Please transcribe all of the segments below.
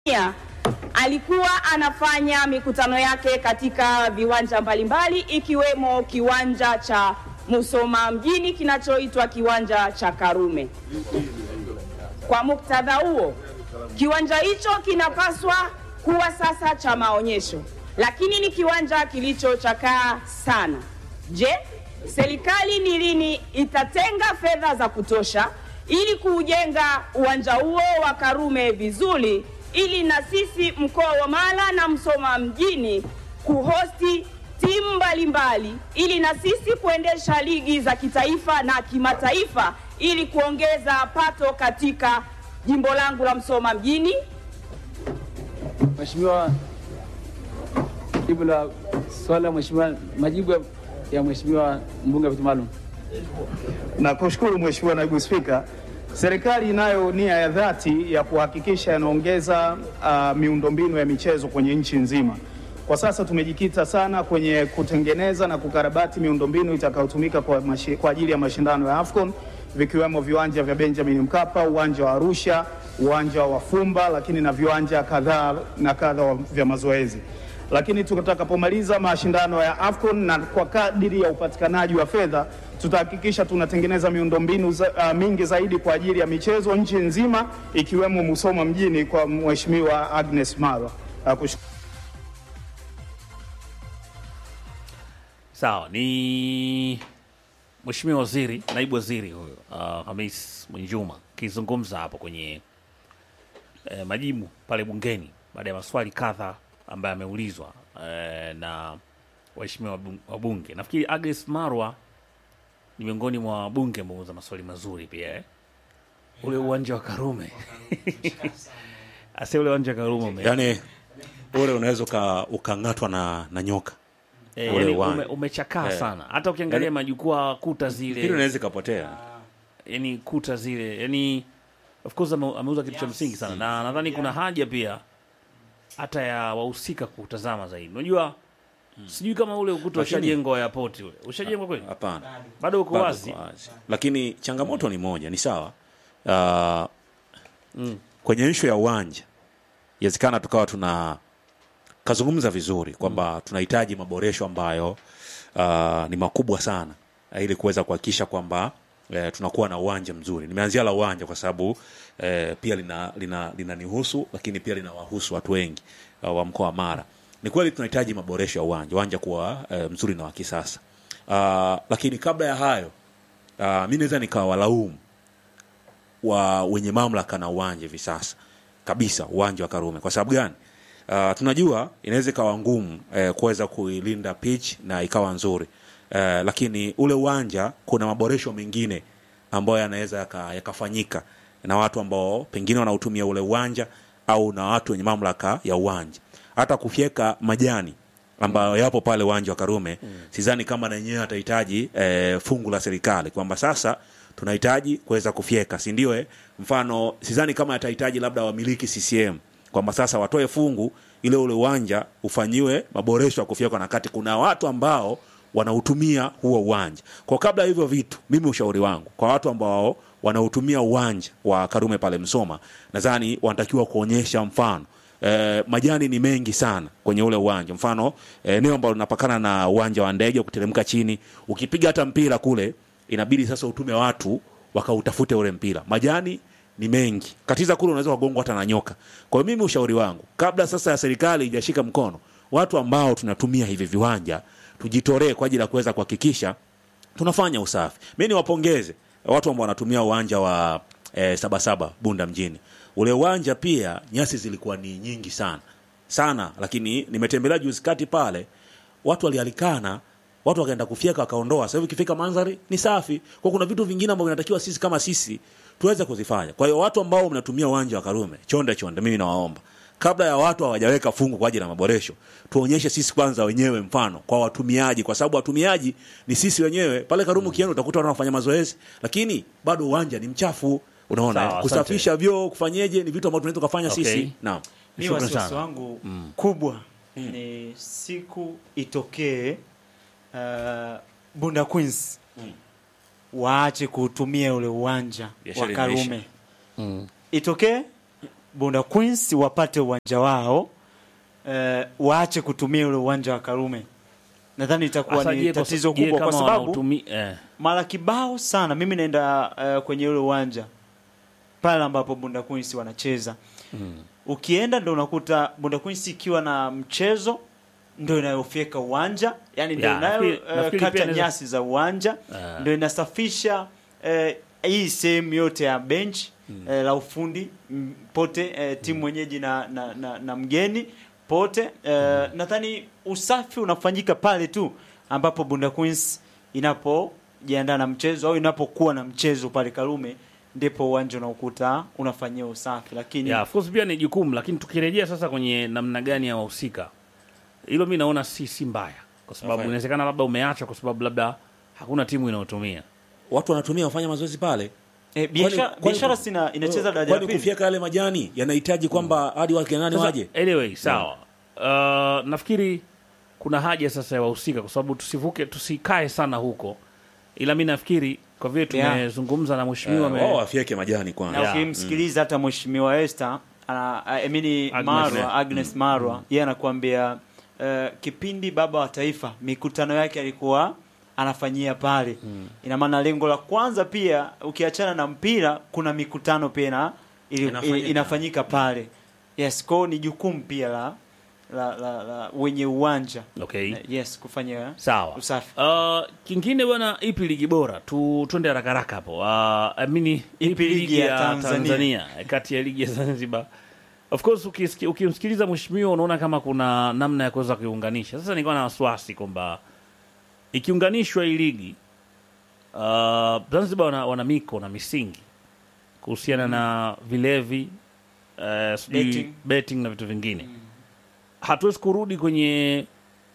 Tanzania alikuwa anafanya mikutano yake katika viwanja mbalimbali ikiwemo kiwanja cha Musoma mjini kinachoitwa kiwanja cha Karume. Kwa muktadha huo, kiwanja hicho kinapaswa kuwa sasa cha maonyesho, lakini ni kiwanja kilichochakaa sana. Je, serikali ni lini itatenga fedha za kutosha ili kuujenga uwanja huo wa Karume vizuri ili na sisi mkoa wa Mara na Msoma mjini kuhosti timu mbalimbali ili na sisi kuendesha ligi za kitaifa na kimataifa ili kuongeza pato katika jimbo langu la Msoma mjini. Mheshimiwa, jibu la swali la mheshimiwa, majibu ya- ya mheshimiwa mbunge wa viti maalum. Nakushukuru Mheshimiwa Naibu Spika. Serikali inayo nia ya dhati ya kuhakikisha inaongeza uh, miundombinu ya michezo kwenye nchi nzima. Kwa sasa tumejikita sana kwenye kutengeneza na kukarabati miundombinu itakayotumika kwa, mashi- kwa ajili ya mashindano ya AFCON vikiwemo viwanja vya Benjamin Mkapa, uwanja wa Arusha, uwanja wa Fumba, lakini na viwanja kadhaa na kadha wa- vya mazoezi lakini tutakapomaliza mashindano ya AFCON na kwa kadiri ya upatikanaji wa fedha tutahakikisha tunatengeneza miundombinu za, uh, mingi zaidi kwa ajili ya michezo nchi nzima ikiwemo Musoma mjini kwa Mheshimiwa Agnes Marwa. Nakushukuru. Sawa, ni Mheshimiwa Waziri, naibu waziri huyo uh, Hamis Mwinjuma akizungumza hapo kwenye eh, majibu pale bungeni baada ya maswali kadha ambayo ameulizwa eh, na waheshimiwa wabun- wabunge. Nafikiri Agnes Marwa ni miongoni mwa wabunge ambao wameuza maswali mazuri pia eh? ule uwanja wa Karume ase ule uwanja wa Karume ume- Yaani ule unaweza uka- ukang'atwa na, na nyoka eh, ule yani uwanja. ume, umechakaa Eh. sana, hata ukiangalia Yani- majukwaa kuta zile hili unaweza ikapotea. yani kuta zile yani of course ame, ameuza kitu cha msingi sana na nadhani kuna haja pia hata ya wahusika kutazama zaidi unajua sijui kama ule ukuta Lakini- ushajengwa airport ule ushajengwa kweli Hapana, bado uko bado wazi uko wazi. Lakini changamoto ni moja, ni sawa uh, kwenye ishu ya uwanja inawezekana tukawa tuna kazungumza vizuri kwamba tunahitaji maboresho ambayo uh, ni makubwa sana uh, ili kuweza kuhakikisha kwamba eh, tunakuwa na uwanja mzuri. Nimeanzia la uwanja kwa sababu eh, pia lina lina linanihusu lakini pia linawahusu watu wengi uh, wa mkoa wa Mara. Ni kweli tunahitaji maboresho ya uwanja, uwanja kuwa eh, mzuri na wa kisasa. Uh, lakini kabla ya hayo uh, mi naweza nikawalaumu wa wenye mamlaka na uwanja hivi sasa kabisa uwanja wa Karume. Kwa sababu gani? Uh, tunajua inaweza ikawa ngumu eh, kuweza kuilinda pitch na ikawa nzuri eh, lakini ule uwanja kuna maboresho mengine ambayo yanaweza yaka- yakafanyika na watu ambao pengine wanautumia ule uwanja au na watu wenye mamlaka ya uwanja, hata kufyeka majani ambayo yapo pale uwanja wa Karume mm. Sidhani kama na yenyewe atahitaji eh, fungu la serikali kwamba sasa tunahitaji kuweza kufyeka, si ndio? Eh, mfano sidhani kama atahitaji labda wamiliki CCM kwamba sasa watoe fungu ile ule uwanja ufanyiwe maboresho ya kufyekwa, na kati kuna watu ambao wanautumia huo uwanja. Kwa kabla ya hivyo vitu, mimi ushauri wangu kwa watu ambao wanautumia uwanja wa Karume pale Msoma, nadhani wanatakiwa kuonyesha mfano eh, majani ni mengi sana kwenye ule uwanja. Mfano eh, eneo ambalo linapakana na uwanja wa ndege, ukiteremka chini, ukipiga hata mpira kule, inabidi sasa utume watu wakautafute ule mpira. Majani ni mengi, katiza kule unaweza kugongwa hata na nyoka. Kwa hiyo mimi ushauri wangu, kabla sasa ya serikali ijashika mkono, watu ambao tunatumia hivi viwanja tujitolee kwa ajili ya kuweza kuhakikisha tunafanya usafi. Mi niwapongeze watu ambao wanatumia uwanja wa eh, Sabasaba Bunda mjini. Ule uwanja pia nyasi zilikuwa ni nyingi sana sana, lakini nimetembelea juzi kati pale, watu walialikana, watu wakaenda kufyeka wakaondoa. Sasa hivi ukifika mandhari ni safi. Kwa kuna vitu vingine ambavyo vinatakiwa sisi kama sisi tuweze kuzifanya. Kwa hiyo watu ambao mnatumia uwanja wa Karume, chonde chonde, mimi nawaomba kabla ya watu hawajaweka fungu kwa ajili ya maboresho, tuonyeshe sisi kwanza wenyewe mfano kwa watumiaji, kwa sababu watumiaji ni sisi wenyewe. Pale Karume ukienda utakuta watu wanafanya mazoezi, lakini bado uwanja ni mchafu. Unaona, Sawa, eh? kusafisha vyoo, kufanyeje, ni vitu ambavyo tunaweza kufanya Okay. sisi. Naam. Mi Shukrani wasiwasi sana. wangu kubwa ni siku itokee uh, Bunda Queens waache kuutumia ule uwanja Biashara wa inaisha. Karume itokee Bunda Queens wapate uwanja wao eh, waache kutumia ule uwanja wa Karume. Nadhani itakuwa Sasa ni je, kwa- tatizo je, kubwa kwa kama sababu wanautumi- eh, mara kibao sana mimi naenda uh, kwenye ule uwanja pale ambapo Bunda Queens wanacheza ukienda ndo unakuta Bunda Queens ikiwa na mchezo ndo inayofyeka uwanja yani ndo Ya, inayo nafikiri- uh, nafikiri pia kata inaweza- nyasi za uwanja Ah. ndo inasafisha uh, hii sehemu yote ya bench eh, la ufundi m, pote eh, timu mwenyeji na, na, na, na mgeni pote eh, nadhani usafi unafanyika pale tu ambapo Bunda Queens inapojiandaa na mchezo au inapokuwa na mchezo pale Karume ndipo uwanja unaokuta unafanyia usafi lakini yeah, of course pia ni jukumu, lakini tukirejea sasa kwenye namna gani ya wahusika, hilo mi naona si si mbaya, kwa sababu Nafanya. inawezekana labda umeacha kwa sababu labda hakuna timu inayotumia watu wanatumia wafanya mazoezi pale eh, biashara Kwani- biashara kwani- sina inacheza daraja la kwani pili kufyeka yale majani yanahitaji kwamba hadi wake nani Sasa, waje anyway sawa uh, nafikiri kuna haja sasa ya wahusika kwa sababu tusivuke tusikae sana huko ila mi nafikiri kwa vile Yeah. tumezungumza na mheshimiwa Eh, ame- wao wafyeke majani kwanza na Yeah. ukimsikiliza hata mheshimiwa Esther ana I mean Agnes. Marwa Agnes Marwa yeye anakuambia eh, kipindi baba wa taifa mikutano yake alikuwa anafanyia pale ina maana lengo la kwanza pia ukiachana na mpira kuna mikutano pia na ili, Inafanyika. inafanyika pale yes kwao ni jukumu pia la la, la, la wenye uwanja okay. Eh, yes kufanya sawa usafi uh, kingine bwana ipi ligi bora tu twende haraka haraka hapo uh, amini ipi ligi ya Tanzania? tanzania, kati ya ligi ya zanzibar of course ukisiki- ukimsikiliza mheshimiwa unaona kama kuna namna ya kuweza kuiunganisha sasa nilikuwa na wasiwasi kwamba ikiunganishwa hii ligi uh, zanzibar wana, wana miko na misingi kuhusiana na vilevi uh, sijui Betting. betting na vitu vingine hatuwezi kurudi kwenye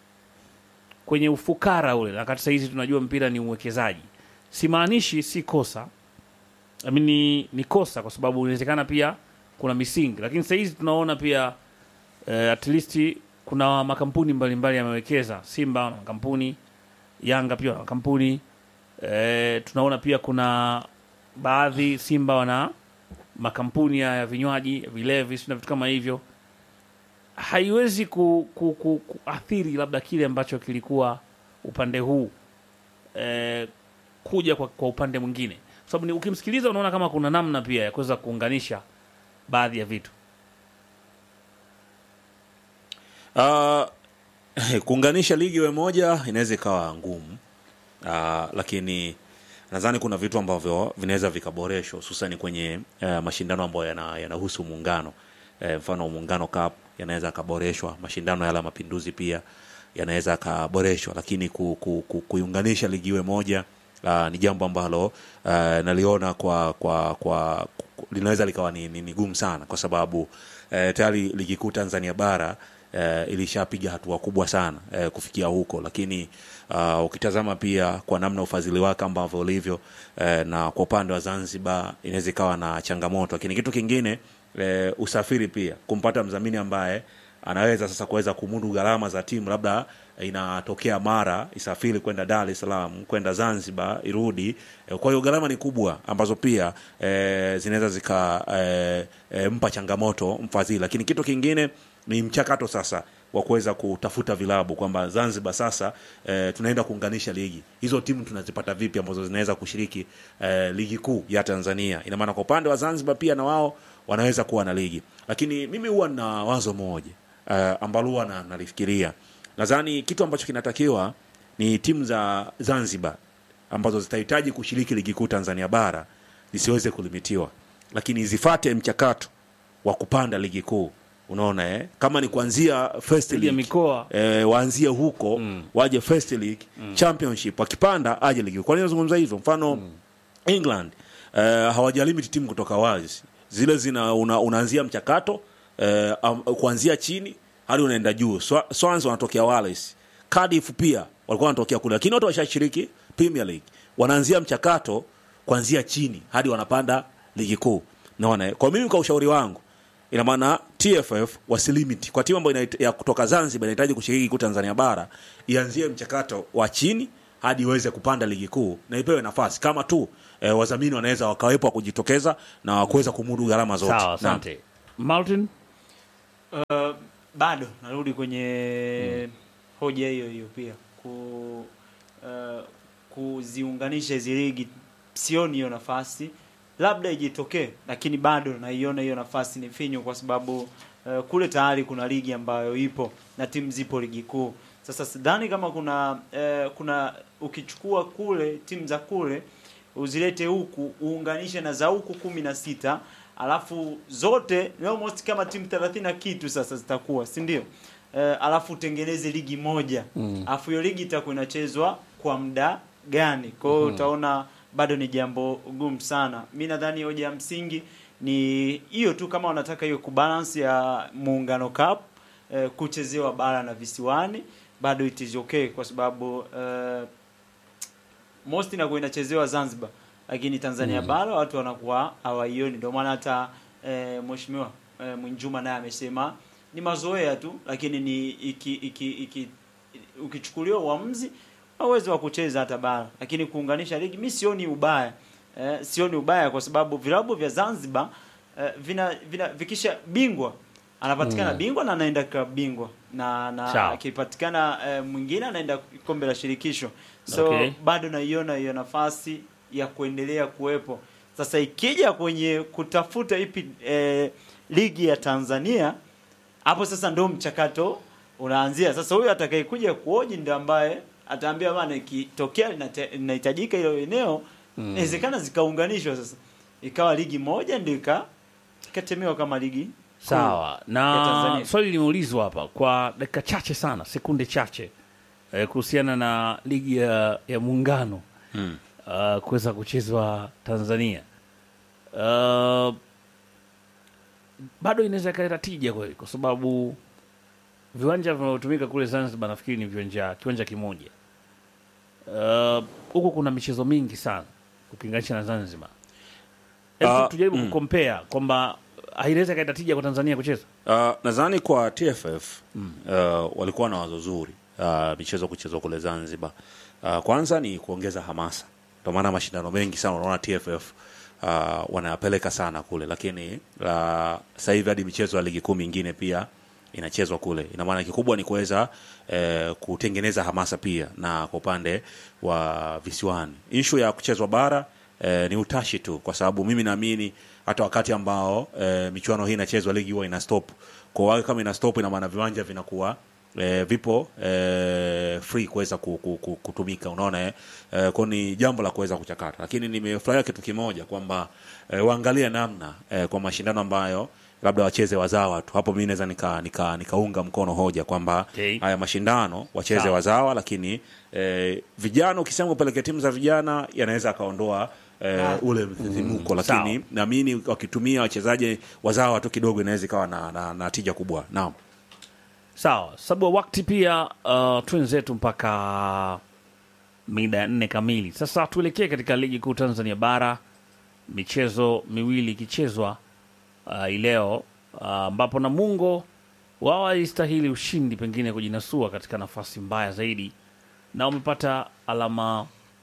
kwenye ufukara ule na kati sahizi tunajua mpira ni uwekezaji simaanishi si kosa I mean, ni, ni kosa kwa sababu inawezekana pia kuna misingi lakini sahizi tunaona pia eh, at least kuna makampuni mbalimbali yamewekeza simba wana makampuni yanga pia wana makampuni eh, tunaona pia kuna baadhi simba wana makampuni ya ya vinywaji vilevi si na vitu kama hivyo haiwezi ku, ku, ku, kuathiri labda kile ambacho kilikuwa upande huu eh, kuja kwa, kwa upande mwingine kwa sababu ni- ukimsikiliza unaona kama kuna namna pia ya kuweza kuunganisha baadhi ya vitu Uh, kuunganisha ligi iwe moja inaweza ikawa ngumu uh, lakini nadhani kuna vitu ambavyo vinaweza vikaboreshwa hususani kwenye uh, mashindano ambayo yana- yanahusu muungano uh, mfano muungano cup yanaweza akaboreshwa mashindano yale ya mapinduzi pia yanaweza akaboreshwa lakini ku, ku, ku, kuiunganisha ligi iwe moja uh, ni jambo ambalo uh, naliona kwa kwa kwa ku- linaweza likawa ni, ni, ni gumu sana kwa sababu uh, tayari ligi kuu Tanzania bara uh, ilishapiga hatua kubwa sana uh, kufikia huko lakini uh, ukitazama pia kwa namna ufadhili wake ambavyo ulivyo uh, na kwa upande wa Zanzibar inaweza ikawa na changamoto lakini kitu kingine uh, usafiri pia kumpata mdhamini ambaye anaweza sasa kuweza kumudu gharama za timu labda inatokea mara isafiri kwenda Dar es Salaam kwenda Zanzibar irudi Eh, kwa hiyo gharama ni kubwa ambazo pia e, zinaweza zika e, e, mpa changamoto mfadhili lakini kitu kingine ni mchakato sasa wa kuweza kutafuta vilabu kwamba Zanzibar sasa e, tunaenda kuunganisha ligi hizo timu tunazipata vipi ambazo zinaweza kushiriki e, ligi kuu ya Tanzania ina maana kwa upande wa Zanzibar pia na wao wanaweza kuwa na ligi lakini mimi huwa na wazo moja uh, ambalo huwa na- nalifikiria nadhani kitu ambacho kinatakiwa ni timu za Zanzibar ambazo zitahitaji kushiriki ligi kuu Tanzania bara zisiweze kulimitiwa, lakini zifate mchakato wa kupanda ligi kuu. Unaona eh? kama ni kuanzia first Ligi ya league mikoa. eh, waanzie huko waje first league championship, wakipanda aje ligi kuu. Kwa nini nazungumza hivyo? Mfano England uh, hawajalimit timu kutoka Wales, zile zina una, unaanzia mchakato uh, um, kuanzia chini hadi unaenda juu. Swa- Swans wanatokea Wales, Cardiff pia walikuwa wanatokea kule, lakini wote washashiriki Premier League, wanaanzia mchakato kuanzia chini hadi wanapanda ligi kuu. Naona eh? kwa mimi, kwa ushauri wangu ina maana TFF wasilimiti kwa timu ambayo inahita- ya kutoka Zanzibar inahitaji kushiriki ligi kuu Tanzania bara, ianzie mchakato wa chini hadi iweze kupanda ligi kuu na ipewe nafasi kama tu eh, wadhamini wanaweza wakawepo wa kujitokeza na kuweza kumudu gharama zote. sawa Naam. asante Martin Uh, bado narudi kwenye hoja hiyo hiyo pia ku uh, kuziunganisha hizi ligi, sioni hiyo nafasi, labda ijitokee, lakini bado naiona hiyo nafasi ni finyu, kwa sababu uh, kule tayari kuna ligi ambayo ipo na timu zipo ligi kuu. Sasa sidhani kama kuna uh, kuna ukichukua kule timu za kule uzilete huku uunganishe na za huku kumi na sita alafu zote ni almost kama timu 30 na kitu sasa zitakuwa si ndio? Eh, alafu utengeneze ligi moja alafu hiyo ligi itakuwa inachezwa kwa muda gani? Kwa hiyo utaona bado ni jambo gumu sana. Mi nadhani hoja ya msingi ni hiyo tu, kama wanataka hiyo kubalance ya muungano cup eh, kuchezewa bara na visiwani, bado it is okay kwa sababu eh, most inakuwa inachezewa Zanzibar, lakini Tanzania bara watu wanakuwa hawaioni. Ndio maana hata e, mheshimiwa e, Mwinjuma naye amesema ni mazoea tu, lakini ni iki, iki, iki, ukichukuliwa uamuzi na uwezo wa kucheza hata bara, lakini kuunganisha ligi mi sioni ubaya e, sioni ubaya kwa sababu vilabu vya Zanzibar e, vina, vina vikisha bingwa anapatikana bingwa na anaenda klabu bingwa na na Sawa. akipatikana e, mwingine anaenda kombe la shirikisho so Okay. bado naiona hiyo nafasi ya kuendelea kuwepo. Sasa ikija kwenye kutafuta ipi eh, ligi ya Tanzania, hapo sasa ndo mchakato unaanzia. Sasa huyu atakayekuja kuoji ndio ambaye ataambia bana, ikitokea linate- linahitajika hilo eneo inawezekana zikaunganishwa sasa ikawa ligi moja ndio ika ikatemewa kama ligi Sawa, ya na Tanzania. swali limeulizwa hapa kwa dakika chache sana, sekunde chache eh, kuhusiana na ligi ya, ya muungano Mm. uh, kuweza kuchezwa Tanzania. Uh, bado inaweza ikaleta tija kweli, kwa sababu viwanja vinavyotumika kule Zanzibar nafikiri ni viwanja kiwanja kimoja. Uh, huku kuna michezo mingi sana ukilinganisha na Zanzibar. Hebu Ah, tujaribu mm. kukompea kwamba inaweza ikaleta tija kwa Tanzania kucheza. Uh, nadhani kwa TFF uh, walikuwa na wazo zuri uh, michezo kuchezwa kule Zanzibar. Uh, kwanza ni kuongeza hamasa, ndio maana mashindano mengi sana unaona TFF uh, wanayapeleka sana kule, lakini uh, sasa hivi hadi michezo ya ligi kuu mingine pia inachezwa kule. Ina maana kikubwa ni kuweza eh, kutengeneza hamasa pia, na kwa upande wa visiwani, ishu ya kuchezwa bara eh, ni utashi tu, kwa sababu mimi naamini hata wakati ambao eh, michuano hii inachezwa ligi huwa ina stop. Kwa hiyo kama ina stop, ina maana viwanja vinakuwa eh, vipo eh, free kuweza ku, ku, ku, kutumika unaona eh? Eh, kwa ni jambo la kuweza kuchakata, lakini nimefurahia kitu kimoja kwamba eh, waangalie namna eh, kwa mashindano ambayo labda wacheze wazawa tu. Hapo mimi naweza nika, nika, nikaunga mkono hoja kwamba Okay. haya mashindano wacheze Sawa. wazawa, lakini eh, vijana ukisema kupelekea timu za vijana yanaweza akaondoa eh, ule msisimko, lakini Sawa. naamini wakitumia wachezaji wazawa tu kidogo inaweza ikawa na, na, na tija kubwa. Naam. Sawa, sababu wakati pia uh, twenzetu mpaka mida ya nne kamili. Sasa tuelekee katika ligi kuu Tanzania bara, michezo miwili ikichezwa uh, hii leo uh, ambapo Namungo wao walistahili ushindi, pengine kujinasua katika nafasi mbaya zaidi, na wamepata alama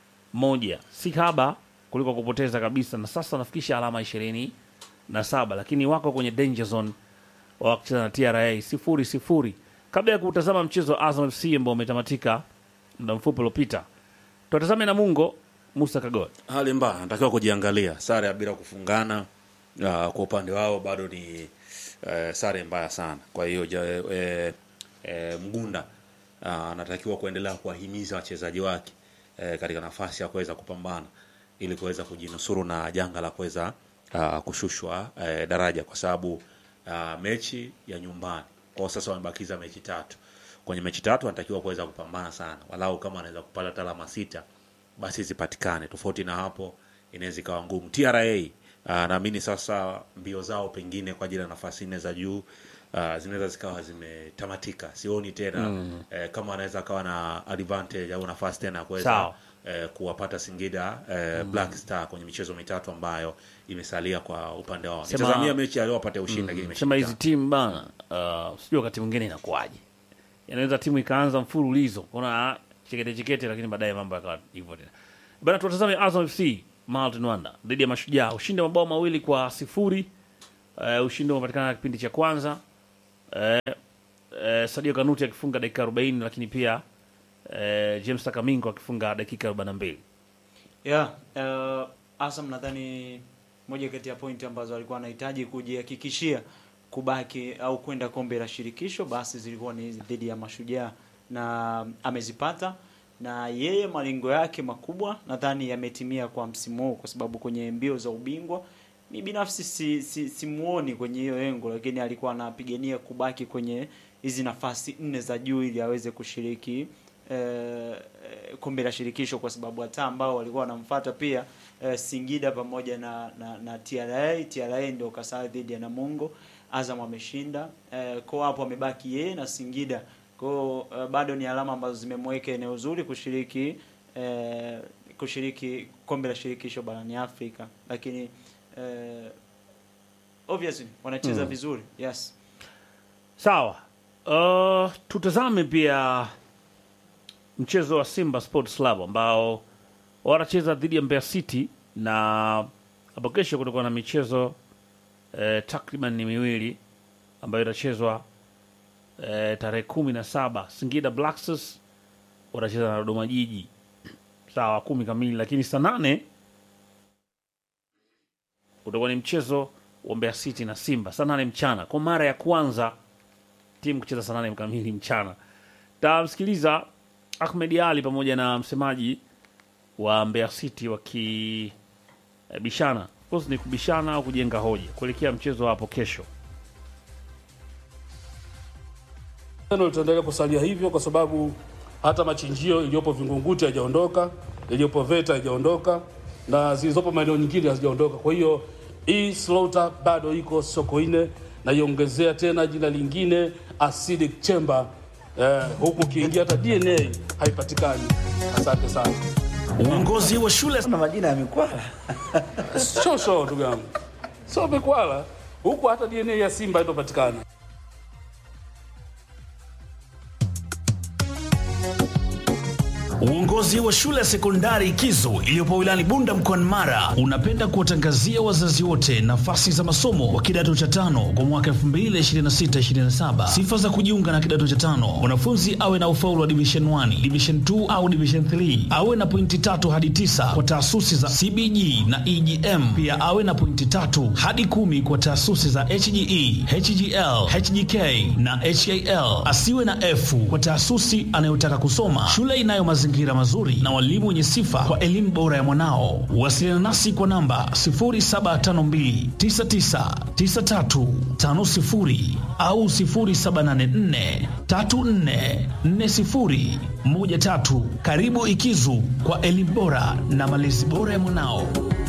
moja, si haba kuliko kupoteza kabisa, na sasa wanafikisha alama ishirini na saba, lakini wako kwenye danger zone wakicheza na TRA sifuri sifuri. Kabla ya kutazama mchezo wa Azam FC ambao umetamatika muda mfupi uliopita, tuwatazame Namungo. Musa Kagol, hali mbaya, anatakiwa kujiangalia. Sare ya bila kufungana uh, kwa upande wao bado ni uh, sare mbaya sana. Kwa hiyo ja, eh, eh, Mgunda uh, anatakiwa kuendelea kuwahimiza wachezaji wake eh, katika nafasi ya kuweza kupambana ili kuweza kujinusuru na janga la kuweza uh, kushushwa eh, daraja, kwa sababu uh, mechi ya nyumbani kwa sasa wamebakiza mechi tatu. Kwenye mechi tatu anatakiwa kuweza kupambana sana, walau kama anaweza kupata hata alama sita basi zipatikane. Tofauti na hapo inaweza ikawa ngumu. TRA uh, naamini sasa mbio zao pengine kwa ajili ya nafasi nne za juu uh, zinaweza zikawa zimetamatika. Sioni tena eh, kama anaweza akawa na advantage au nafasi tena ya kuweza Sawa. eh, kuwapata Singida eh, Black Star kwenye michezo mitatu ambayo imesalia kwa upande wao. Sema- Nitazamia mechi aliowapate ushindi lakini mechi sema hizi mitatu. timu bana, uh, sijui wakati mwingine inakuwaje, inaweza timu ikaanza mfululizo kuna chekete chekete, lakini baadaye mambo yakawa hivyo tena bana. Tuwatazame Azam FC Martin Wanda dhidi ya Mashujaa, ushindi wa mabao mawili kwa sifuri. Uh, eh, ushindi umepatikana kipindi cha kwanza eh, eh, Sadio Kanuti akifunga dakika 40 lakini pia eh, James Takamingo akifunga dakika 42 yeah, uh, Azam nadhani moja kati ya pointi ambazo alikuwa anahitaji kujihakikishia kubaki au kwenda kombe la shirikisho basi zilikuwa ni dhidi ya Mashujaa na amezipata, na yeye malengo yake makubwa nadhani yametimia kwa msimu huu, kwa sababu kwenye mbio za ubingwa mi binafsi si, si, simuoni kwenye hiyo engo, lakini alikuwa anapigania kubaki kwenye hizi nafasi nne za juu ili aweze kushiriki eh, kombe la shirikisho, kwa sababu hata ambao walikuwa wanamfuata pia eh, Singida pamoja na, na, na TRA. TRA ndio kasaa dhidi ya Namungo, Azam ameshinda eh, kwa hapo amebaki yeye na Singida kwa eh, bado ni alama ambazo zimemweka eneo zuri kushiriki eh, kushiriki kombe la shirikisho barani Afrika, lakini eh, obviously wanacheza vizuri yes. Sawa. Uh, tutazame pia mchezo wa Simba Sports Club ambao wanacheza dhidi ya Mbeya City na hapo kesho kutakuwa na michezo eh, takriban ni miwili ambayo itachezwa eh, tarehe kumi na saba. Singida Black Stars watacheza na Dodoma Jiji sawa kumi kamili, lakini saa nane utakuwa ni mchezo wa Mbeya City na Simba saa nane mchana, kwa mara ya kwanza timu kucheza saa nane kamili mchana. Tamsikiliza Ahmed Ali pamoja na msemaji wa Mbeya City wakibishana, of course ni kubishana au kujenga hoja kuelekea mchezo hapo kesho. Neno litaendelea kusalia hivyo kwa sababu hata machinjio iliyopo Vingunguti haijaondoka, iliyopo Veta haijaondoka na zilizopo maeneo nyingine hazijaondoka. Kwa hiyo hii slaughter bado iko Sokoine na iongezea tena jina lingine acidic chamber eh, huku ukiingia hata DNA haipatikani. Asante sana. Uongozi wa shule na majina ya mikwala Sio sio, ndugu yangu, sio mikwala huku, hata DNA ya Simba haitopatikana. Uongozi wa shule ya sekondari Kizo iliyopo wilayani Bunda mkoani Mara unapenda kuwatangazia wazazi wote nafasi za masomo wa kidato cha tano kwa mwaka 2026-2027. Sifa za kujiunga na kidato cha tano: mwanafunzi awe na ufaulu wa division 1, division 2 au division 3, awe na pointi tatu hadi tisa kwa taasisi za CBG na EGM. Pia awe na pointi tatu hadi kumi kwa taasisi za HGE, HGL, HGK na HAL. Asiwe na F kwa taasisi anayotaka kusoma. Shule inayo mazingira mazuri na walimu wenye sifa kwa elimu bora ya mwanao. Wasiliana nasi kwa namba 0752999350 au 0784344013. Karibu Ikizu kwa elimu bora na malezi bora ya mwanao.